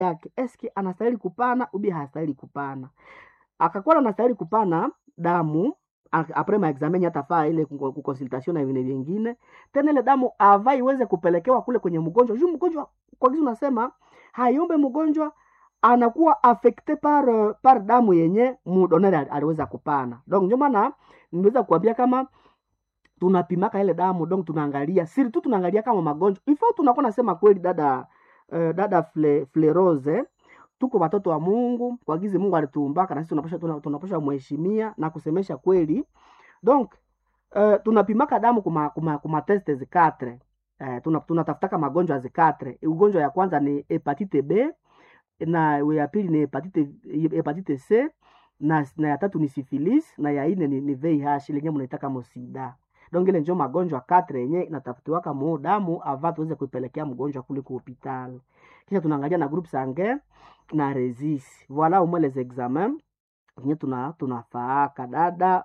yake eske anastahili kupana ubi hastahili kupana akakuwa anastahili kupana damu a- apres maexamen atafaa ile kuko- kukonsultation na vingine vingine tena ile damu ava iweze kupelekewa kule kwenye mgonjwa juu mgonjwa kwa kizi unasema hayombe mgonjwa anakuwa affecte par euh, par damu yenye mudonere ali- aliweza kupana donc ndio maana niweza kuambia kama tunapimaka ile damu donc tunaangalia siri tu tunaangalia kama magonjwa ifo tunakuwa nasema kweli dada uh, dada fle, flerose tuko watoto wa mungu kwa gizi mungu alituumbaka na sisi tunapasha tuna- tunapasha mheshimia na kusemesha kweli donc uh, tunapimaka damu kuma, kuma, kuma teste zikatre uh, tuna, tunatafutaka magonjwa zikatre ugonjwa ya kwanza ni hepatite b na ya pili ni hepatite, hepatite c na, na ya tatu ni syphilis na ya ine ni, ni VIH lenye mnaitaka mosida donc ile njo magonjwa katre yenye inatafutiwaka mu damu ava tuweze kuipelekea mgonjwa kule ku hopital kisha tunaangalia na groupe sanguin na resis voilà au moins les examens yenye tuna tunafaaka dada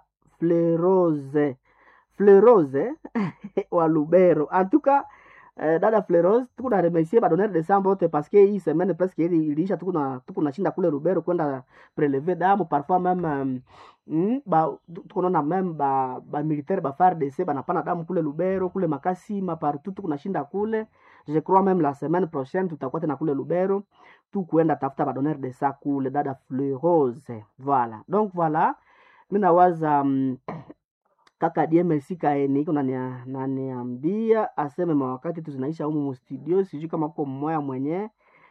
flerose flerose wa lubero en tout cas eh, dada flerose tukuna remercier badonere de sang bote parce que hii semaine presque ili iliisha tukuna tukuna shinda kule lubero kwenda prelever damu parfois même um, mm, ba tukunaona même ba ba militaire ba FARDC banapana damu kule lubero kule makasima partout tukunashinda kule je crois même la semaine prochaine tutakuwa tena kule lubero tu kuenda tafuta badonere de sang kule dada flerose voilà donc voilà mi nawaza um, kaka DMC kaeni iko nania- naniambia aseme mawakati tu zinaisha humu mustudio, sijui kama uko mmoya mwenye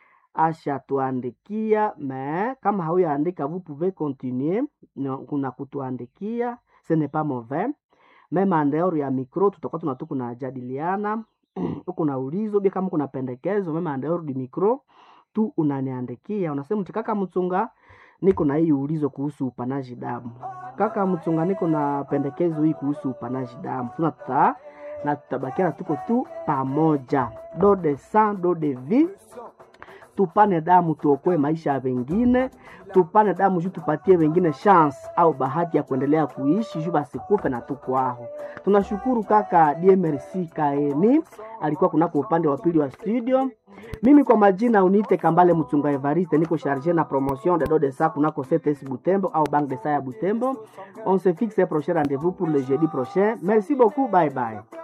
ashatuandikia me kama hauyaandika vous pouvez continuer na- kuna kutuandikia ce n'est pas mauvais meme andeor ya micro tutakuwa tunatu kunajadiliana huku na ulizo bia kama kuna pendekezo meme andeor di micro tu unaniandikia unasema mti kaka mchunga niko na hii ulizo kuhusu upanaji damu kaka mchunga niko na pendekezo hii kuhusu upanaji damu tuna tuta na tutabakiana tuko tu pamoja do de sang do de vie tupane damu tuokoe maisha ya wengine tupane damu juu tupatie wengine chance au bahati ya kuendelea kuishi juu basikufe na tukwaho tunashukuru kaka DMRC kaeni alikuwa kunako upande wa pili wa studio mimi kwa majina uniite kambale mchunga evariste niko charge na promotion de do de sa kunako cts butembo au banque de sa ya butembo on se fixe un prochain rendez-vous pour le jeudi prochain merci beaucoup bye bye